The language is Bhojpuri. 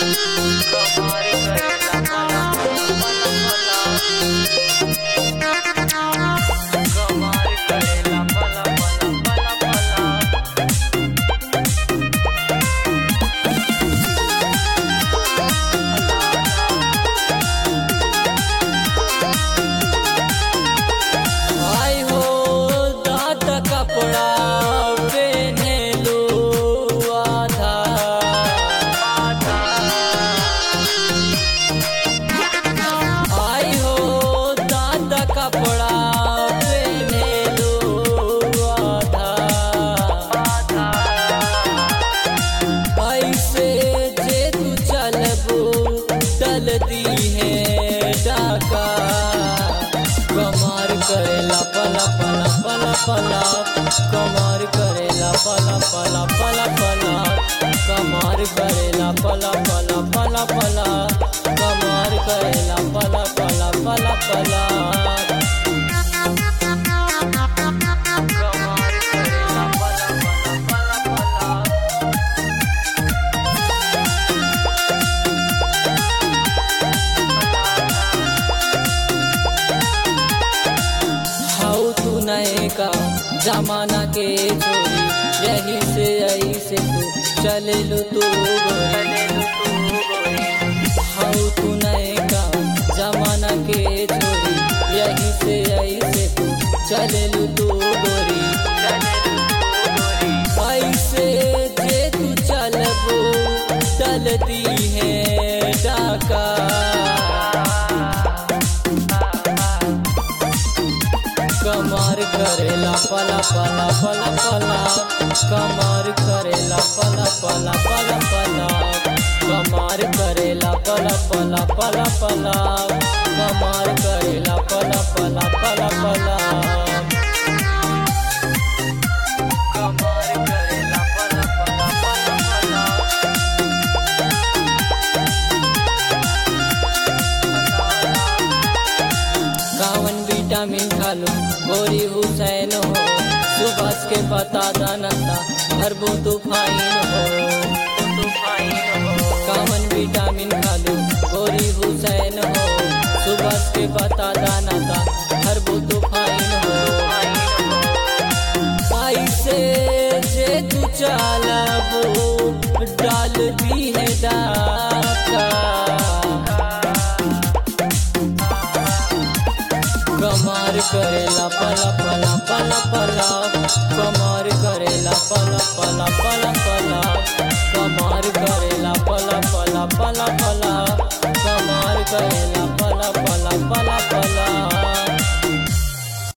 आई हो दात कपड़ा पेनेलू आधा आई हो दात कपड़ा पेनेलू आधा ऐसे जे तू चलबू चलती है डाका कमार करेला पला पला पला पला कमार करेला पला पला पला पला कमार करेला पला पला पला पला कमार करेला पला पला पला पला कमार करेला पला पला पला पला हाउ तू नए का जमाना के छोरी यही से यही से तू चले लो तू गोरी हाउ तू नए का जमाना के छोरी यही से यही से तू चले लो तू गोरी ऐसे जे तू चलबो चलती है डाका कमर करेला पला पला पला पला कमर करेला पला पला पला पला कमर करेला पला पला पला पला कमर करेला पला पला पला पला कमर करेला पला पला पला पला कावन विटामिन खालो गोरी हुसैन हो सुबह के पता दानता भरबो तूफाइन हो कावन विटामिन खालो गोरी हुसैन हो सुबह के पता दानता भरबो तूफाइन हो ऐसे जे तू चालबो डाल दी है डाका कमार करेला पला पला पला पला कमार करेला पला पला पला पला